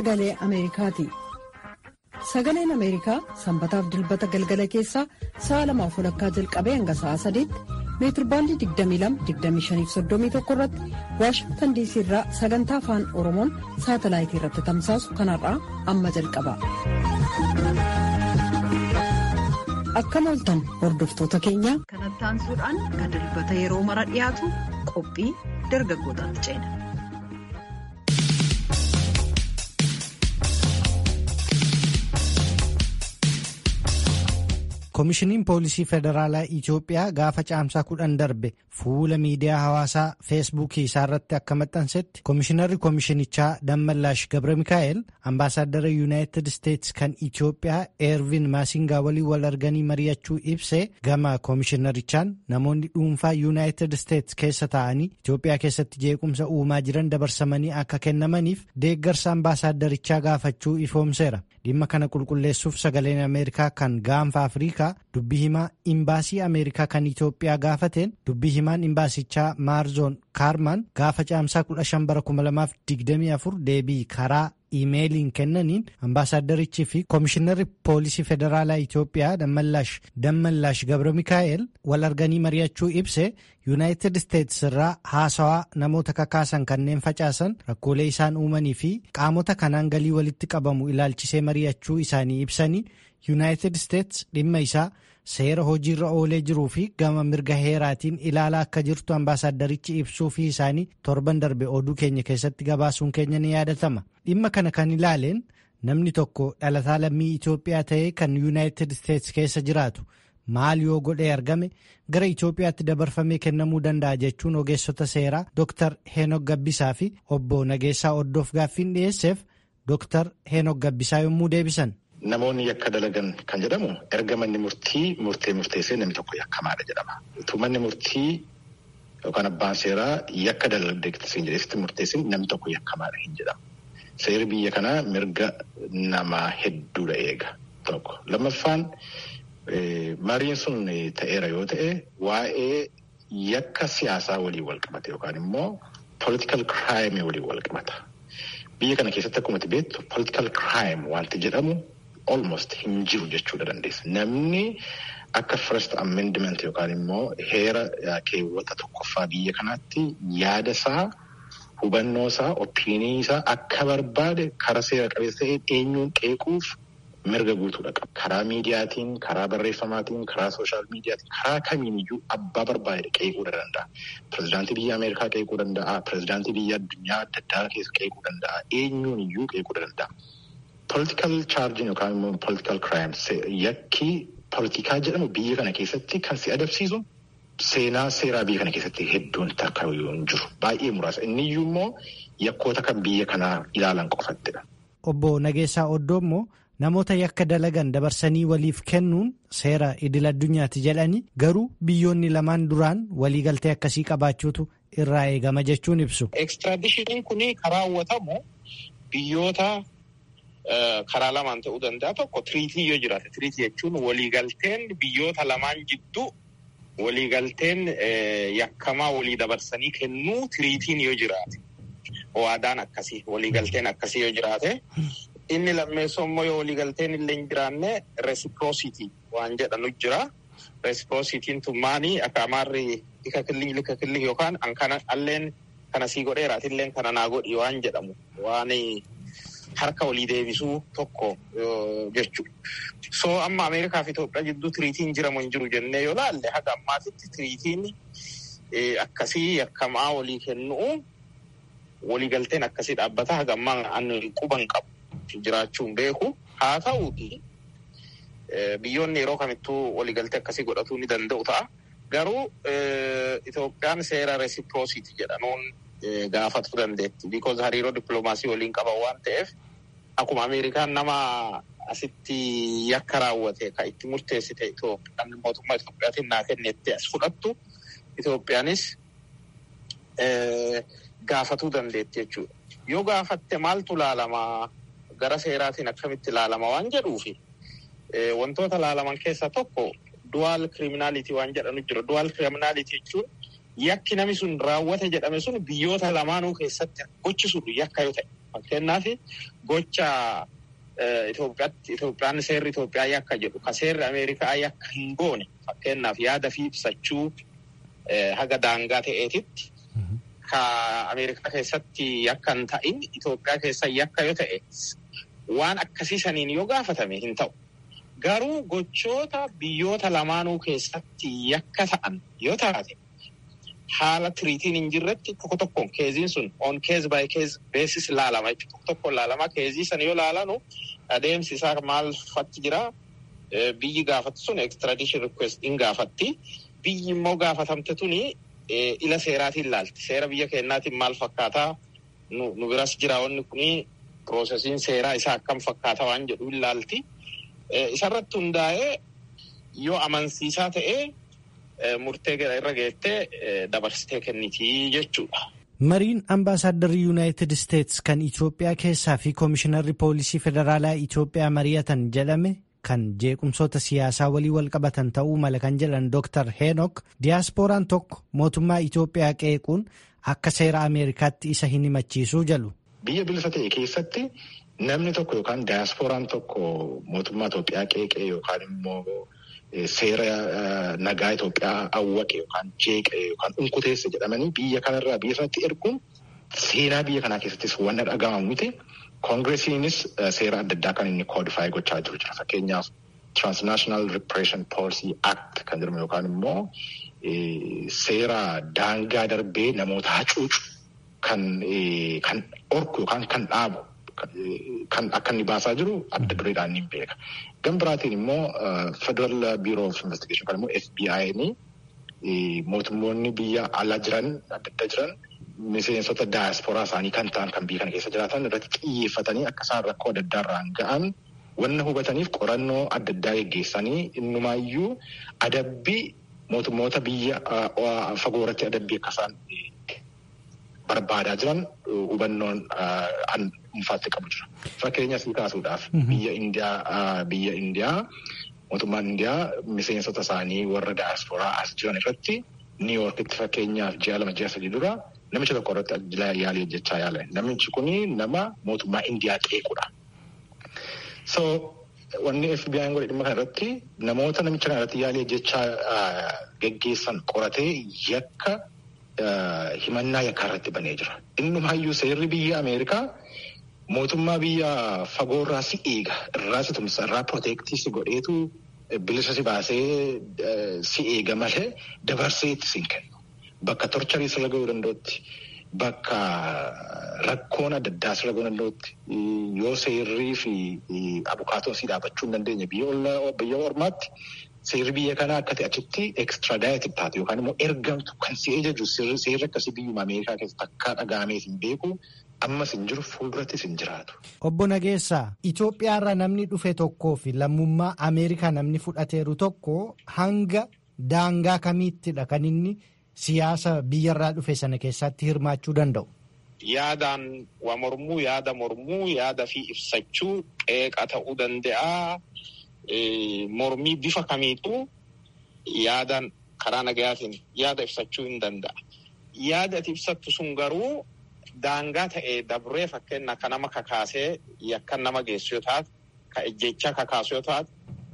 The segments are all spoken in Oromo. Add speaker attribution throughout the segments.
Speaker 1: sagalee Ameerikaati. Sagaleen Ameerikaa sanbataaf dilbata galgala keessaa sa'a lamaaf walakkaa jalqabee hanga sa'a sadiitti meetirbaandii 22-25-31 irratti waashingtan diisii irraa sagantaa afaan oromoon saatalaayitii irratti tamsaasu kanarraa amma jalqaba. Akkam ooltan hordoftoota keenya.
Speaker 2: Kanatti aansuudhaan kan dilbata yeroo mara dhiyaatu qophii dargaggootaatti ceena.
Speaker 3: koomishiniin poolisii federaalaa Itoophiyaa gaafa caamsaa kudhan darbe fuula miidiyaa hawaasaa feesbuukii isaa irratti akka maxxansetti koomishinarri koomishinichaa Dammallaash Gabra Mikaa'el ambaasaaddara yuunaayitid isteetsi kan Itoophiyaa eervin maasingaa waliin wal arganii mari'achuu ibsee gama koomishinarichaan namoonni dhuunfaa yuunaayitid isteetsi keessa taa'anii Itoophiyaa keessatti jeequmsa uumaa jiran dabarsamanii akka kennamaniif deeggarsa ambaasaadarichaa gaafachuu ifoomseera. dhimma kana qulqulleessuuf sagaleen ameerikaa kan gaanfa afriikaa dubbii himaa imbaasii ameerikaa kan itoophiyaa gaafateen dubbii himaan imbaasichaa maarzoon kaarmaan gaafa caamsaa 15 bara 2024 deebii karaa iimeeliin kennaniin ambaasaaddarichii fi koomishinarri poolisii federaalaa itoophiyaa dammallaash gabra mikaa'el wal arganii mari'achuu ibse yuunaayitid isteetsi irraa haasawaa namoota kakaasan kanneen facaasan rakkoolee isaan uumanii fi qaamota kanaan galii walitti qabamu ilaalchisee mari'achuu isaanii ibsanii yuunaayitid isteetsi dhimma isaa seera hojiirra oolee jiruu fi gama mirga heeraatiin ilaalaa akka jirtu ambaasaaddarichi ibsuu fi isaanii torban darbe oduu keenya keessatti gabaasuun keenya ni yaadatama dhimma kana kan ilaaleen namni tokko dhalataa lammii Itoophiyaa ta'ee kan yuunaayitid isteetsi keessa jiraatu maal yoo godhee argame gara Itoophiyaatti dabarfamee kennamuu danda'a jechuun ogeessota seeraa Dr. Heenok Gabbisaa fi obbo Nageessaa Oddoof gaaffiin dhiyeesseef Dr. Heenok Gabbisaa yommuu deebisan.
Speaker 4: Namoonni yakka dalagan kan jedhamu erga manni murtii murtee murteessee namni tokko yakkamaadha jedhama. Utuu manni murtii yookaan abbaan seeraa yakka dalagdeetti jedheesitti murteessin namni tokko yakkamaadha hin jedhamu. Seerri biyya kanaa mirga namaa hedduudha eega tokko. Lammaffaan mariin sun ta'eera yoo ta'e waa'ee yakka siyaasaa waliin wal qabata yookaan immoo political crime waliin wal qabata. Biyya kana keessatti akkuma beektu political crime wanti jedhamu almost hin jiru jechuudha dandeessa. Namni akka first amendment yookaan immoo heera keewwata tokkoffaa biyya kanaatti yaada isaa hubannoo isaa opiinii isaa akka barbaade karaa seera qabeessa ta'een eenyuun qeequuf mirga guutuudha qaba. Karaa miidiyaatiin, karaa barreeffamaatiin, karaa sooshaal miidiyaatiin, karaa kamiiniyyuu abbaa barbaade qeequu danda'a. Pirezidaantii biyya Ameerikaa qeequu danda'a. Pirezidaantii biyya addunyaa adda addaa keessa qeequu danda'a. Eenyuun iyyuu qeequu danda'a. Political charging yookaan immoo political crimes yakki politikaa jedhamu biyya kana keessatti kan si adabsiisu seenaa seeraa biyya kana keessatti hedduun takka hin jiru. Baay'ee muraasa. Inni iyyuu immoo yakkoota kan biyya kanaa ilaalan qofattidha.
Speaker 3: Obbo Nageessaa Oddoo immoo namoota yakka dalagan dabarsanii waliif kennuun seera idil addunyaati jedhanii garuu biyyoonni lamaan duraan waliigaltee akkasii qabaachuutu irraa eegama jechuun ibsu.
Speaker 5: Ekstiraadishiniin kun karaa hawwatamu biyyoota karaa lamaan ta'uu danda'a tokko tiriitii yoo jiraate tiriitii jechuun waliigalteen biyyoota lamaan jidduu waliigalteen yakkamaa walii dabarsanii kennuu tiriitiin yoo jiraate waadaan akkasii waliigalteen akkasii yoo jiraate. Inni lammeessoo immoo yoo waliigalteen illee hin jiraanne reciprocity waan jedhanu jira. Reciprocity'n tun maanii akka amaarri lika killi lika killi yookaan kana alleen kana sii godheeraati illee kana naa godhi waan jedhamu waan harka walii deebisuu tokko jechuudha. So amma Ameerikaa fi Itoophiyaa jidduu tiriitiin jiramu hin jiru jennee yoo laalle haga ammaatitti tiriitiin akkasii yakkamaa walii kennu waliigalteen akkasii dhaabbata haga ammaa quban qabu. jiraachuun beeku haa ta'uuti biyyoonni yeroo kamittuu waliigaltee akkasii godhatuu ni danda'u ta'a. Garuu Itoophiyaan seera reciprocity jedhanuun gaafatuu dandeetti. Because hariiroo dippiloomaasii waliin qaban waan ta'eef akkuma Ameerikaan nama asitti yakka raawwate kan itti murteessite Itoophiyaan mootummaa Itoophiyaatiin naa kennetti as fudhattu Itoophiyaanis gaafatuu dandeetti jechuudha. Yoo gaafatte maaltu ilaalamaa? gara seeraatiin akkamitti ilaalama waan jedhuufi wantoota ilaalaman keessaa tokko duwaal kiriminaalitii waan jedhanu jira. Duwaal kiriminaalitii jechuun yakki namni sun raawwate jedhame sun biyyoota lamaanuu keessatti gochi sun yakka yoo ta'e Fakkeenyaaf gocha Itoophiyaan seerri Itoophiyaa yakka jedhu ka seerri Ameerikaa yakka hin goone fakkeenyaaf yaada fi ibsachuu haga daangaa ta'eetitti ka Ameerikaa keessatti yakka hin ta'in Itoophiyaa keessa yakka yoo ta'e waan akkasii saniin yoo gaafatame hin ta'u. Garuu gochoota biyyoota lamaanuu keessatti yakka ta'an yoo taate haala tiriitiin hin jirretti tokko tokkoon keeziin sun on keez by keez beesis laalama jechuudha. Tokko tokkoon laalama keezii sana yoo laalanu adeemsi isaa maal fakki jira biyyi gaafatu sun extradition request in gaafatti. Biyyi immoo gaafatamte tuni ila seeraatiin laalti. Seera biyya keenyaatiin maal fakkaataa nu biras jira wanni kuni piroosesiin seeraa isaa akkam fakkaataa waan jedhu hin laalti. Isarratti hundaa'ee yoo amansiisaa ta'ee murtee irra geettee dabarsitee kennitii jechuudha.
Speaker 3: Mariin ambaasaaddarri yuunaayitid isteetsi kan Itoophiyaa keessaa fi koomishinarri poolisii federaalaa Itoophiyaa mari'atan jedhame kan jeequmsoota siyaasaa walii wal qabatan ta'uu mala kan jedhan Dr. Heenok diyaaspooraan tokko mootummaa Itoophiyaa qeequun akka seera Ameerikaatti isa hin himachiisuu jalu.
Speaker 4: Biyya bilisa ta'e keessatti namni tokko yookaan diyaaspooraan tokko mootummaa Itoophiyaa qeeqee yookaan immoo seera nagaa Itoophiyaa awwaqe yookaan jeeqe yookaan unkuteesse jedhamanii biyya kanarraa biyya sanatti erguun seenaa biyya kanaa keessattis wanna dhaga'amu miti. Koongiresiinis seera adda addaa kan inni koodifaayi gochaa jiru jira. Fakkeenyaaf Transnational Repression Policy Act kan jedhamu yookaan immoo seera daangaa darbee namoota hacuucu kan kan orku yookaan kan dhaabu kan akka inni baasaa jiru adda dureedhaan ni beeka. Gan biraatiin immoo Federal Bureau of Investigation kan immoo FBI'n mootummoonni biyya alaa jiran adda adda jiran miseensota daayasporaa isaanii kan ta'an kan biyya kana keessa jiraatan irratti xiyyeeffatanii akka isaan rakkoo adda addaa irraan ga'an wanna hubataniif qorannoo adda addaa geggeessanii innumaayyuu adabbii mootummoota biyya fagoo irratti adabbii akka isaan barbaadaa jiran hubannoon dhuunfaatti qabu jira. Fakkeenya sii kaasuudhaaf biyya Indiyaa biyya Indiyaa mootummaan Indiyaa miseensota isaanii warra daayasporaa as jiran irratti Niiwuorkitti fakkeenyaaf ji'a lama ji'a sadii dura namicha tokko irratti yaalii hojjechaa yaala. Namichi kuni nama mootummaa Indiyaa qeequdha. So wanni FBI'n godhe dhimma kana irratti namoota namicha kana irratti yaalii hojjechaa geggeessan qoratee yakka himannaa yakkaa irratti banee jira. Innumaayyuu seerri biyya Ameerikaa mootummaa biyya fagoorraa si eega irraa si tumsa irraa proteektii si godheetu bilisa si baasee si eega malee dabarsee itti si hin kennu. Bakka torcharii sirra ga'uu danda'utti bakka rakkoon adda addaa sirra ga'uu danda'utti yoo seerrii fi abukaatoon si dhaabachuu hin dandeenye biyya ormaatti seerri biyya kanaa akka ta'e achitti ekstradaayitii taate yookaan immoo ergamtu kan si ajaju seerri akkasii biyyuma Ameerikaa keessatti akka dhaga'amee hin beeku ammas hin jiru fuuldurattis hin jiraatu.
Speaker 3: Obbo Nageessaa Itoophiyaarra namni dhufe tokkoo fi lammummaa Ameerikaa namni fudhateeru tokko hanga daangaa kamiittidha kan inni siyaasa biyyarraa dhufe sana keessatti hirmaachuu danda'u.
Speaker 5: Yaadaan waa mormuu, yaada mormuu, yaada fi ibsachuu qeeqa ta'uu danda'a. Mormii bifa kamiituu yaadaan karaa nagayaatiin yaada ibsachuu hin danda'a. Yaada ati ibsattu sun garuu daangaa ta'ee dabree fakkeenya akka nama kakaasee yakkan nama geessu yoo taate, ka ejjechaa kakaasu yoo taate,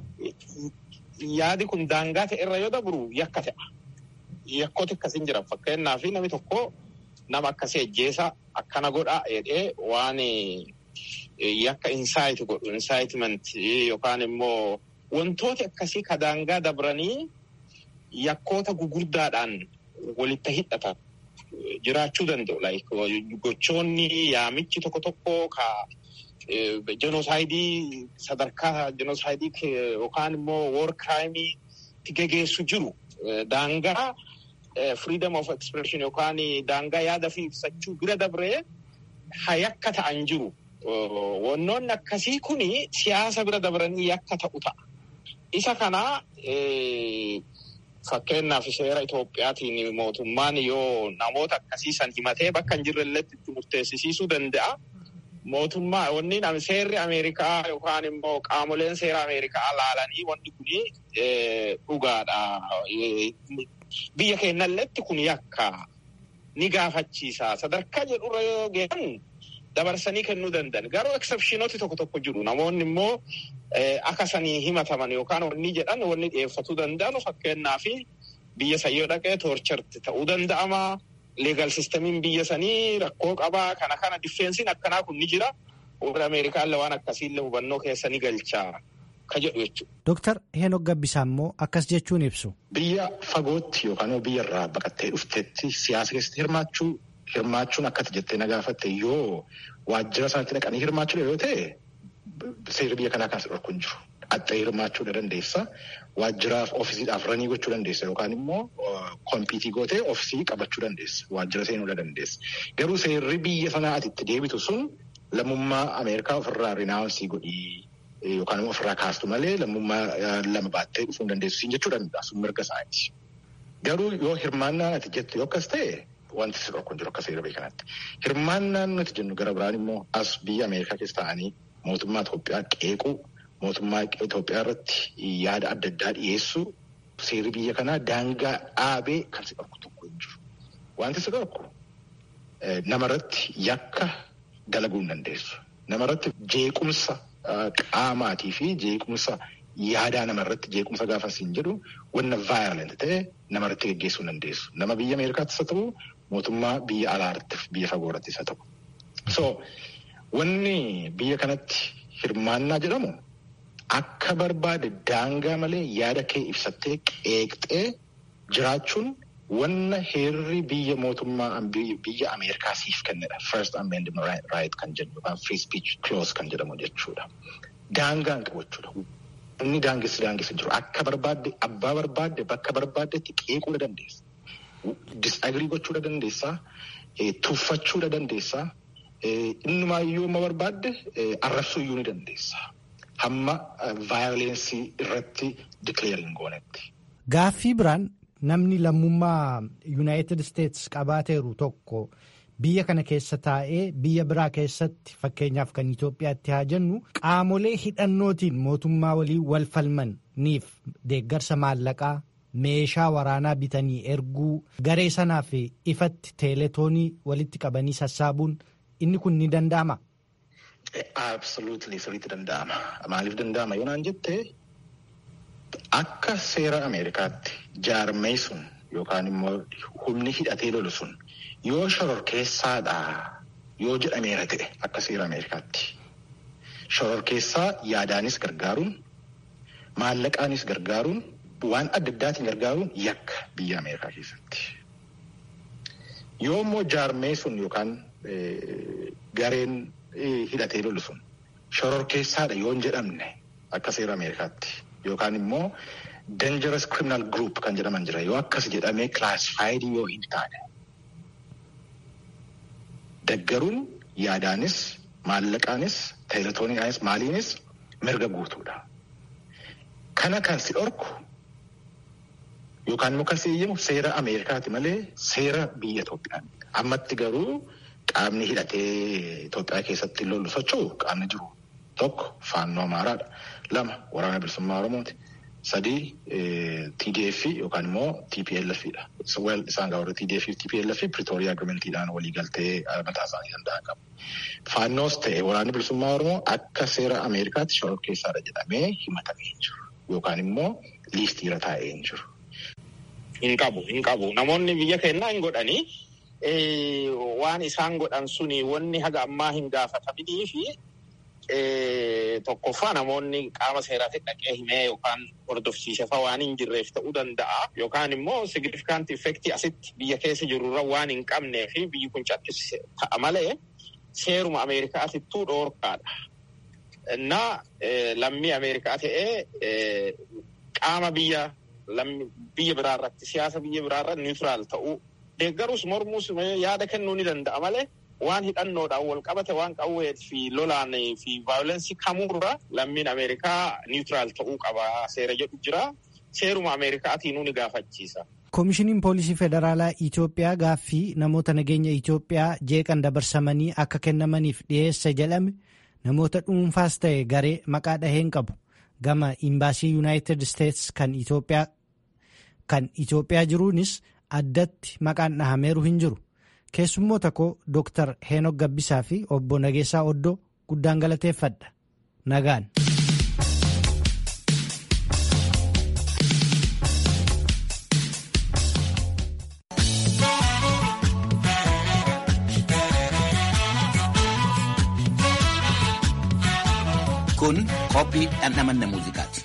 Speaker 5: yaadi kun daangaa ta'e irra yoo dabru yakka ta'a. Yakkooti akkasiin jiran fakkeenyaaf namni tokko nama akkasii ejjeesa akkana godha jedhee waan yakka insaayiti godhu insaayitimenti yookaan immoo wantooti akkasii ka daangaa dabranii yakkoota gugurdaadhaan walitti hidhatan jiraachuu danda'u. Gochoonni yaamichi tokko tokko ka jenosaayidii sadarkaa jenosaayidii yookaan immoo woor kiraayimii gegeessu jiru daangaa freedom of expression yookaan daangaa yaada fi ibsachuu bira dabree ha yakka ta'an jiru. Wannoonni akkasii kuni siyaasa bira dabranii yakka ta'u ta'a. Isa kana fakkeenyaaf seera Itoophiyaatiin mootummaan yoo namoota akkasii san himatee bakka hin jirrelletti itti murteessisiisuu danda'a. Mootummaa wanni seerri Ameerikaa yookaan immoo qaamoleen seera Ameerikaa laalanii wanti kuni dhugaadha. Biyya keenyalletti kun yakka ni gaafachiisa. Sadarkaa jedhurra yoo geessan dabarsanii kennuu danda'an. Garuu eksepshinooti tokko tokko jiru. Namoonni immoo akka sanii himataman yookaan wanni jedhan wanni dhiyeeffatuu danda'an fakkeenyaaf biyya sayyoo dhaqee toorcharti ta'uu danda'ama. Leegal sistamiin biyya sanii rakkoo qabaa kana kana diffeensiin akkanaa kun ni jira. Warra Ameerikaallee waan akkasiillee hubannoo keessanii galchaa ka jedhu jechuudha.
Speaker 3: Dooktar Heenok Gabbisaa immoo akkas jechuun ibsu.
Speaker 4: Biyya fagootti yookaan biyya irraa baqattee dhuftetti siyaasa keessatti hirmaachuu hirmaachuun akkati jettee na gaafatte yoo waajjira sanatti dhaqanii hirmaachuu yoo ta'e seerri biyya kanaa kan si dhorku hin jiru. Dhattee hirmaachuu dandeessa. Waajjiraaf ofiisiidhaaf ranii gochuu dandeessa yookaan immoo kompiitii gootee ofisii qabachuu dandeessa. Waajjira seenuu dandeessa. Garuu seerri biyya sanaa ati itti deebitu sun lammummaa Ameerikaa ofirraa rinaawunsii godhii yookaan immoo ofirraa kaastu malee lammummaa lama baattee dhufuu hin dandeessu siin jechuu danda'a sun mirga isaati. Garuu yoo hirmaannaan ati jettu yoo akkas ta'e wanti si dhorku hin jiru akka seera biyya kanatti. Hirmaannaan nuti jennu gara biraan immoo as biyya Ameerikaa keessa ta'anii mootummaa Itoophiyaa qeequu mootummaa Itoophiyaa irratti yaada adda addaa dhiyeessu seerri biyya kanaa daangaa dhaabee kan si dhorku tokko hin jiru. Wanti si dhorku namarratti yakka dalaguu hin dandeessu. Namarratti jeequmsa qaamaatii fi jeequmsa yaadaa namarratti jeequmsa gaafa siin jedhu wanna vaayilent ta'e namarratti geggeessuu hin dandeessu. Nama biyya Ameerikaattis haa ta'u mootummaa biyya alaarrattis biyya fagoorattis haa ta'u. So wanni biyya kanatti hirmaannaa jedhamu akka barbaade daangaa malee yaada kee ibsattee qeeqxee jiraachuun wanna heerri biyya mootummaa biyya Ameerikaa siif kennedha. First Amendment right kan jedhu yookaan free speech clause kan jedhamu jechuudha. Daangaan qabu jechuudha. Inni daangessi daangessi jiru akka barbaadde abbaa barbaadde bakka barbaaddetti qeequu dandeessa. Disagrii gochuu dandeessa. Tuffachuu dandeessa. Innumaayyuu amma barbaadde arrabsuu iyyuu ni dandeessa. Hamma vaayolensii irratti dikleeriin goonetti.
Speaker 3: Gaaffii biraan namni lammummaa yuunaayitid isteetsi qabaateeru tokko biyya kana keessa taa'ee biyya biraa keessatti fakkeenyaaf kan Itoophiyaatti haa jennu qaamolee hidhannootiin mootummaa waliin wal falmaniif deeggarsa maallaqaa meeshaa waraanaa bitanii erguu garee sanaaf ifatti teeletoonii walitti qabanii sassaabuun inni kun ni danda'ama.
Speaker 4: Absoluutli sirriitti danda'ama. Maaliif danda'ama yoo naan jettee akka seera Ameerikaatti jaarmee sun yookaan immoo humni hidhatee lolu sun yoo shororkeessaadha yoo jedhameera ta'e akka seera Ameerikaatti. Shororkeessaa yaadaanis gargaaruun maallaqaanis gargaaruun waan adda addaatiin gargaaruun yakka biyya Ameerikaa keessatti. Yoo immoo jaarmee sun yookaan gareen hidhatee lolu sun shororkeessaadha yoo hin jedhamne akka seera Ameerikaatti. Yookaan immoo dangerous criminal group kan jedhaman jira yoo akkas jedhamee classified yoo hin taane. Deggaruun yaadaanis maallaqaanis teeletooniidhaanis maaliinis mirga guutuudha. Kana kan si dhorku yookaan immoo kan si eeyyamu seera Ameerikaati malee seera biyya Itoophiyaa. Ammatti garuu qaamni hidhatee Itoophiyaa keessatti lollu socho'u qaamni jiru tokko faannoo Amaaraadha. Lama waraana bilisummaa Oromooti. Sadii TDF yookaan immoo TPLF dha. Isaan gaafa TDF fi TPLF Pretoria Agreementiidhaan walii galtee mataa isaanii danda'an qabu. Faannoos ta'e waraanni bilisummaa Oromoo akka seera Ameerikaatti shororkeessaadha jedhamee himatamee hin jiru. Yookaan immoo liistiirra taa'ee hin jiru.
Speaker 5: Hin qabu, hin qabu. Namoonni biyya keenyaa hin godhanii waan isaan godhan suni wanni haga ammaa hin gaafataminii fi tokkoffaa namoonni qaama seeraatti dhaqee himee yookaan hordofsiisefa waan hin jirreef ta'uu danda'a. Yookaan immoo signifikant effektii asitti biyya keessa jirurra waan hin qabnee fi biyyi kun cakkise ta'a malee seeruma Ameerikaatittuu dhoorkaadha. Innaa lammii Ameerikaa ta'ee qaama biyya biyya biraarratti siyaasa biyya biraarratti niwutiraal ta'uu deeggarus mormuus yaada kennuu ni danda'a malee. waan hidhannoodhaan wal qabate waan qawwee fi lolaan fi vaayolensii kamuurra lammiin Ameerikaa niwutiraal ta'uu qaba seera jedhu jira. Seeruma Ameerikaatiin ni gaafachiisa.
Speaker 3: Koomishiniin Poolisii Federaalaa Itoophiyaa gaaffii namoota nageenya Itoophiyaa jeeqan dabarsamanii akka kennamaniif dhiyeessa jedhame namoota dhuunfaas ta'e garee maqaa dhaheen qabu gama imbaasii Yuunaayitid Isteets kan Itoophiyaa jiruunis addatti maqaan dhahameeru hin jiru. keessummoota koo Dr. Heenok Gabbisaa fi obbo Nageessaa Oddoo guddaan galateeffadha. Nagaan.
Speaker 6: Kun qophii dhandhamanna muuziqaati.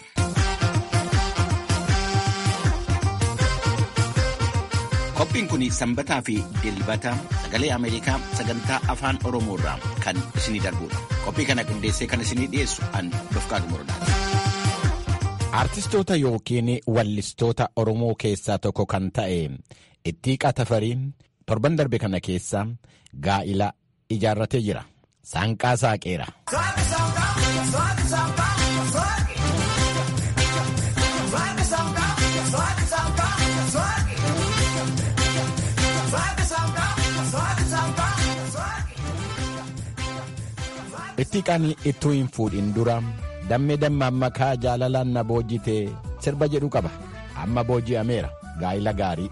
Speaker 6: Qophiin kun sanbataa fi dilbata sagalee Ameerikaa sagantaa afaan Oromoo irraa kan isinii darbudha. Qophii kana qindeessee kan isinii dhiyeessu an Dofqaadu Morodaati.
Speaker 7: Artistoota yookiin wallistoota Oromoo keessaa tokko kan ta'e Ittiiqaa Tafarii torban darbe kana keessa gaa'ila ijaarratee jira. Saanqaa saaqeera. Ittiiqaan ittuu hin fuudhin dura dammee dammaan makaa jaalalaan na boojjite sirba jedhu qaba. Amma booji'ameera gaa'ila gaarii.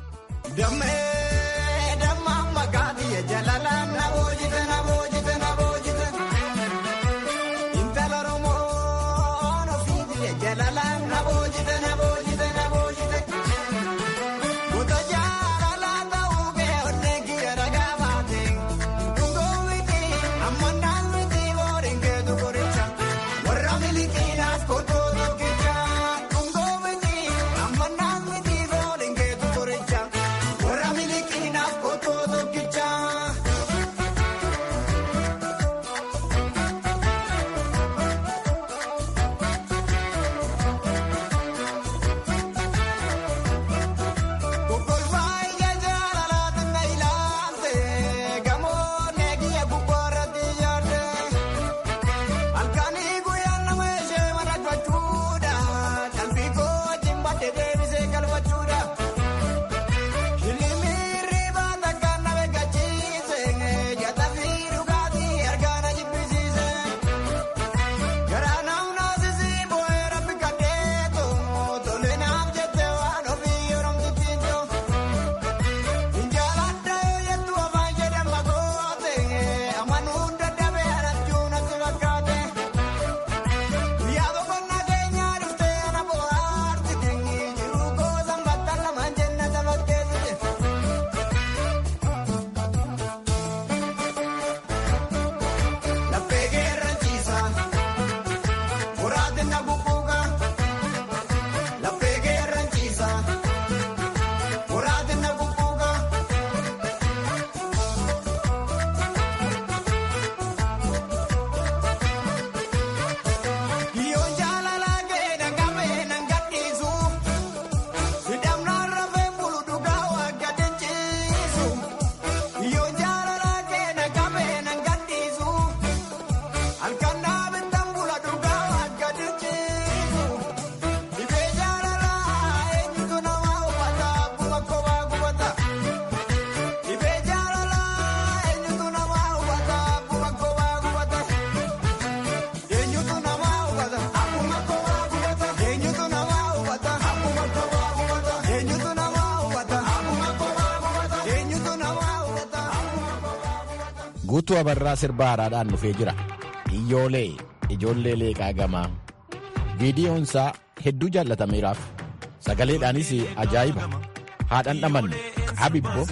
Speaker 7: guutuu abarraa sirba haaraadhaan dhufee jira iyyoolee ijoollee leeqaa gamaa viidiyoonsaa hedduu jaallatameeraaf sagaleedhaanis ajaa'iba haadhan dhamanne qabibbo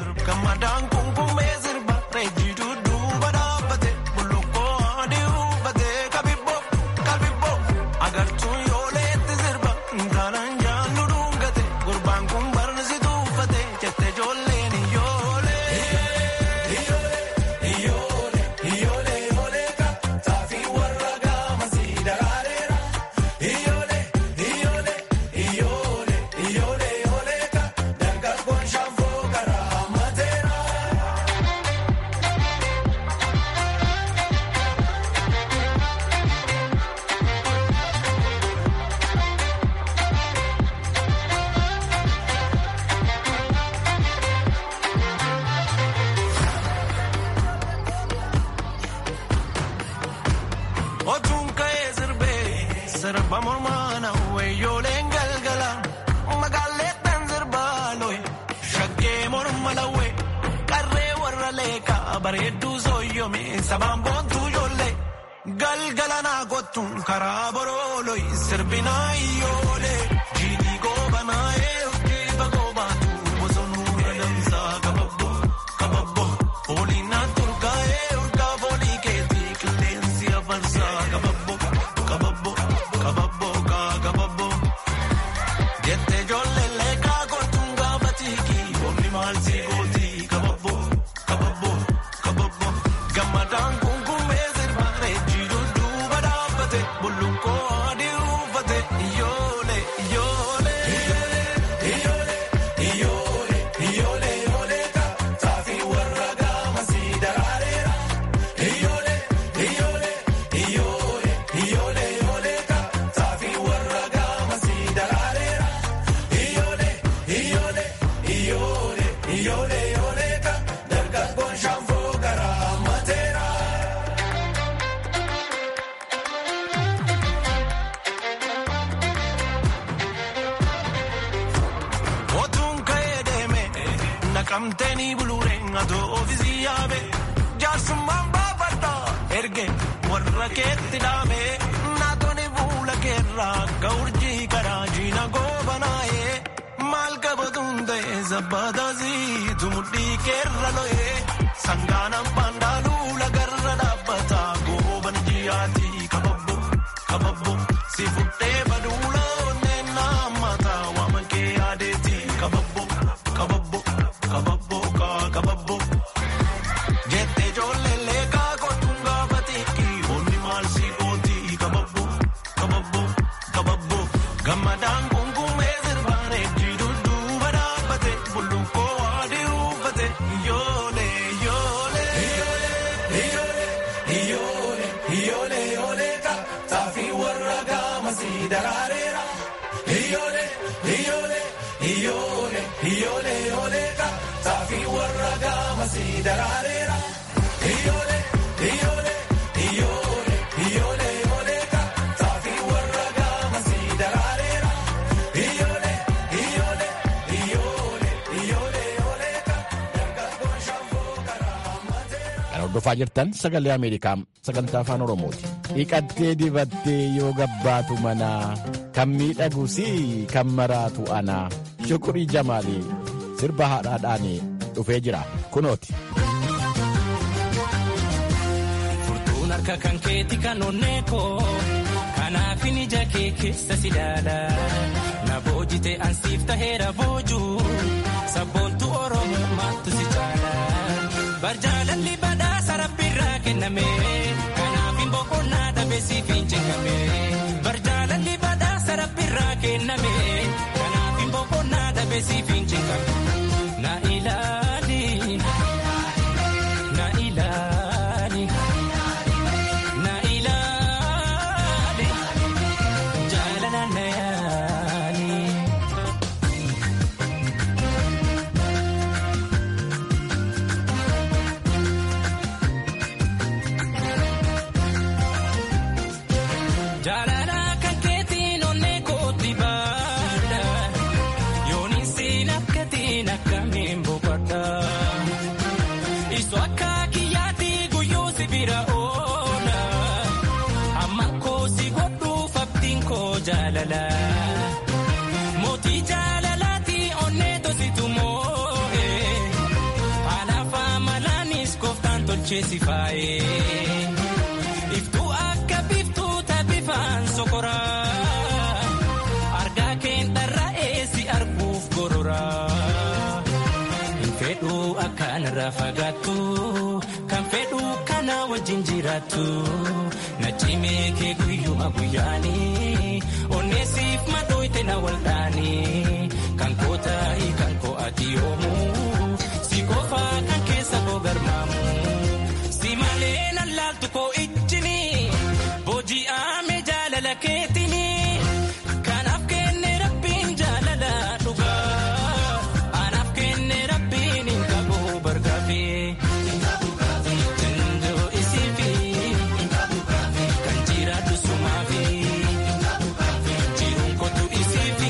Speaker 8: yoome sabaan boontuu ijoollee galgala naa kottuun karaa borooloi sirbinaa iyyoolee jiidhii goobanaa eeyyee bagoo baatu bosonuu adamsaa kababbo kababbo foolii naan turkaa'ee urgaa foolii keetii qilleensi afarsaa kababbo kababbo kababbo kaa kababbo jettee ijoollee leekaa kottuun gaafa tiikii boonni maal sii gootii kababbo kababbo kababbo gammadaan kunkummee sirbaaree jiiduu duuba dhaabbate bullukkoo adii uffate iyyoolee iyyoolee. Otuun ka'ee deeme naqamteenii buluureen atoo ofiisii yaabe jaarsummaan baafadha erge warra keetti dhaame naatonni fuula keerraa akka urjii karaa jiina goobanaa'ee maal qabatuun ta'e sabbaataasii tumudhii keerra lo'ee sangaanaan paandaaluu lagarra dhaabbata gooban ji'aatii kababbo kababbo si fudhee baduula onneen naammataa waama kee yaadeetii kababbo kababbo kababbo kaa kababbo. Jettee ijoollee leekaa kottuun gaafa tiikii onni maal si gootii kababbo kababbo kababbo gammadaan kunkummee sirbaaree jiiduu duuba dhaabbate bullukkoo adii uffate iyyoolee iyyoolee.
Speaker 7: Kan hordofaa jirtan sagalee Ameerikaa sagantaa afaan Oromooti. Dhiqattee dibattee yoo gabbaatu manaa kan miidhagu si kan maraatu anaa shukurii jamaalii sirba haadhaadhaan dhufee jira kunooti.
Speaker 9: Furtuun harka kan keeti kan onnee koo kanaafin ija kee keessa si ilaala na boojite ansiif taheera boojuu sabboontu oromoo maattu si caala barjaalalli badhaasa rabbiirraa kenname kanaafin boqonnaa dhabe siif hin cengame barjaalalli badhaasa rabbiirraa kenname kanaafin boqonnaa dhabe siif hin cengame na ilaali na ilaali. Na ilaali jaalala na yaali. Jaalala kan keetiin onnee kooti baadha yooniin siin akkatiin akkamiin boqodha. Isu akka kiyyaatti guyyuu si bira oola. Amma koo si godhuuf abdiin koo jaalala. Mootii jaalalaati onnee tositu moo'e. Haalaaf amalaanis kooftaan tolchee si faayee. Iftuu akka biftuu taphifaan sokoraa. Argaa keen dharraa'ee si arguuf gororaa. Hin fedhuu akkanarraa fagaattu kan fedhuu kana wajjin jiraattu na cimee kee guyyuma guyyaanii onneesiif madooyte na waldhaanii kan koo taa'ii kan koo ati yoomuu si qofaa kan keessa koo garmaamu si malee nan laaltu koo ijjini booji'aame jaalala keetini kanaaf kenne rabbiin jaalala dhugaa anaaf kenne rabbiin hin qabu bargaafii. Tindoo isiifi kan jiraatu sumaafi jiruun kootu isiifi.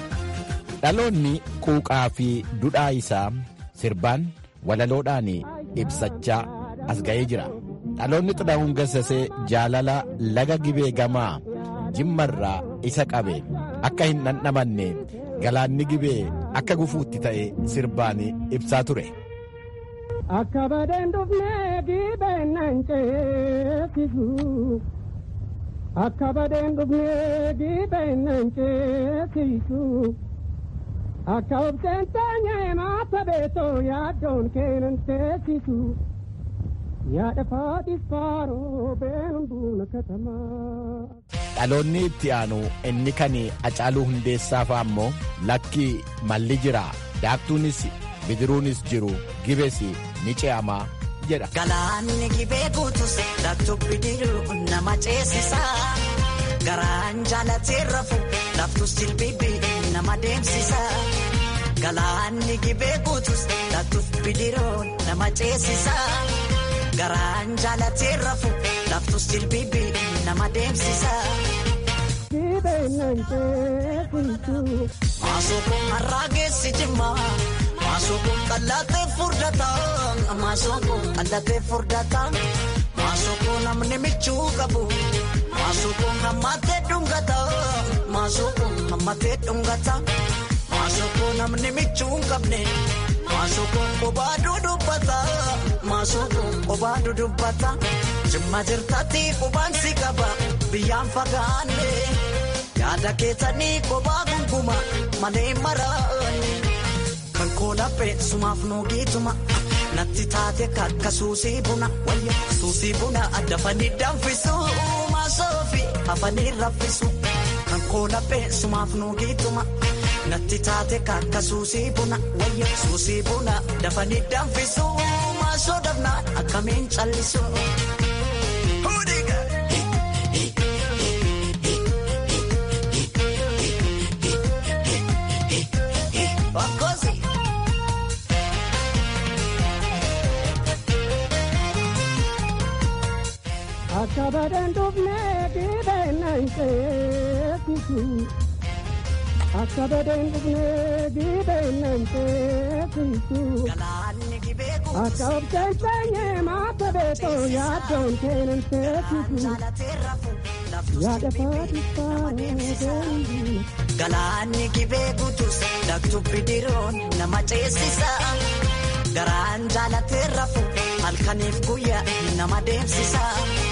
Speaker 7: Dhaloonni quuqaa fi dudhaa isaa sirbaan walaloodhaan ibsachaa as ga'ee jira. Dhaloonni Xilahuun Gassasee jaalala laga gibee gamaa jimmarraa isa qabe akka hin dhandhamanne galaanni gibee akka gufuutti ta'e sirbaan ibsaa ture.
Speaker 10: Akka badeen dhufnee gibeen nan ceesisu. Akka badeen dhufnee gibeen nan ceesisu. Akka obseen taanyee maata beetoo yaaddoon keenan teessisu. Yaada faatis faaroo beenuun duuna katamaa.
Speaker 7: Dhaloonni itti aanu inni kan Hacaaluu Hundeessaa fa'a ammoo lakki malli jira daaktuunis bidiruunis jiru gibes ni ce'amaa jedha.
Speaker 11: Galaanni gibee guutus daaktuu bidiruu nama ceesisa. Garaan jaalatee rafu laftus jilbibi nama deemsisa. Galaanni gibee guutus daaktuu bidiruu nama ceesisa. Garaan jaalatee rafu laftus jilbibi nama deemsisa. Maasookoon har'aa geessi jimma. Maasookoon qallatee furdata. Maasookoon qallatee furdata. Maasookoon namni michuu qabu. Maasookoon hammatee dhungata. Maasookoon hammatee dhungata. Maasookoon namni michuu hin qabne. Maasookoon kophaa dudubbata. Maasookoon kophaa dudubbata. Jimma jirtatti qubaan si qaba. Biyyaan fagaanne. Yaada keessanii kophaa gunguma malee maraanne. Kan koolaphee sumaaf nuugituma. Natti taate kakka suusii buna. Wayya suusii buna addafanii danfisu. Maasoofi hafanii raffisu. Kan koolaphee sumaaf nuugituma. Natti taate kakka suusii buna. Wayya suusii buna dafanii danfisu. Maasoo dafnaan akkamiin callisu.
Speaker 10: Akka badeen dhufnee gibeen nan ceesisu. Akka badeen dhufnee gibeen nan ceesisu. Akka obseen teenyee maata beetoo yaaddoon keenan teessisu. Yaada faatis faaroo deembi.
Speaker 11: Galaanni gibee guutus daaktuu bidiruun nama ceesisa. Garaan jaalatee rafu halkaniif guyyaa nama deemsisa.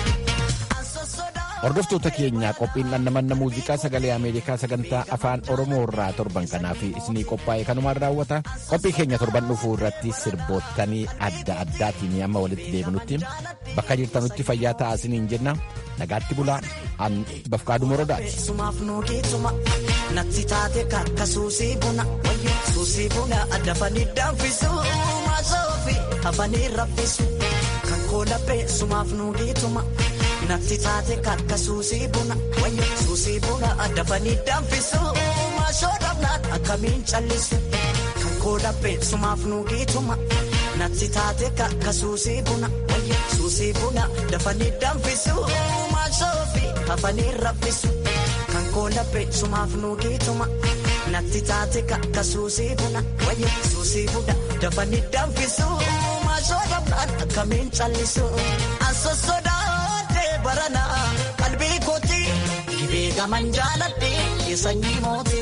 Speaker 7: Hordoftoota keenyaa qophiin dhandhamanna muuziqaa sagalee Ameerikaa sagantaa afaan Oromoo irraa torban kanaaf isinii qophaa'e kanumaan raawwata. Qophii keenya torban dhufuu irratti sirboottanii adda addaatiin amma walitti deebinutti bakka jirtanutti fayyaa ta'aa isiniin jenna. Nagaatti bulaa an bafqaadu morodaati.
Speaker 11: Sumaaf nuugituma natti taate kakka suusii buna. Suusii buna addafanii danfisu. Maasoofi hafanii raffisu. Kan koolaphee sumaaf nuugituma. Natti taate kakka suusii buna. Suusii buna addafanii danfisu. Maasoo dhabnaan akkamiin callisu. Kan koolaphee sumaaf nuugituma. Natti taate kakka suusii buna. Suusii buna dafanii danfisu. Maasoofi hafanii raffisu. Kan koolaphee sumaaf nuugituma. Natti taate kakka suusii buna. Suusii buna dafanii danfisu. Maasoo dhabnaan akkamiin callisu. Asossodaa. barana qalbii kooti gibee gaman jaaladhe sanyii mooti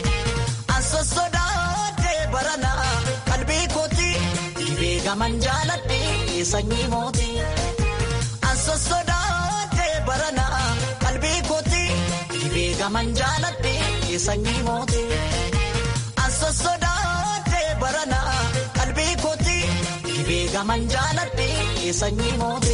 Speaker 11: asossodaate barana qalbii kooti gibee gaman jaaladhe sanyii mooti asossodaate barana qalbii kooti gibee gaman jaaladhe sanyii mooti asossodaate barana qalbii kooti gibee gaman jaaladhe sanyii mooti.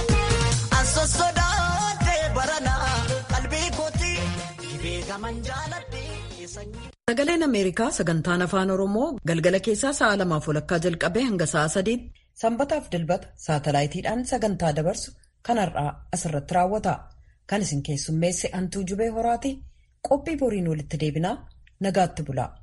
Speaker 1: Sagaleen Ameerikaa sagantaan afaan Oromoo galgala keessaa sa'a lamaaf walakkaa jalqabee hanga sa'a sadiitti sanbataaf dilbata saatalaayitiidhaan sagantaa dabarsu kan har'aa asirratti raawwata. Kan isin keessummeesse hantuu jubee horaati qophii boriin walitti deebinaa nagaatti bula.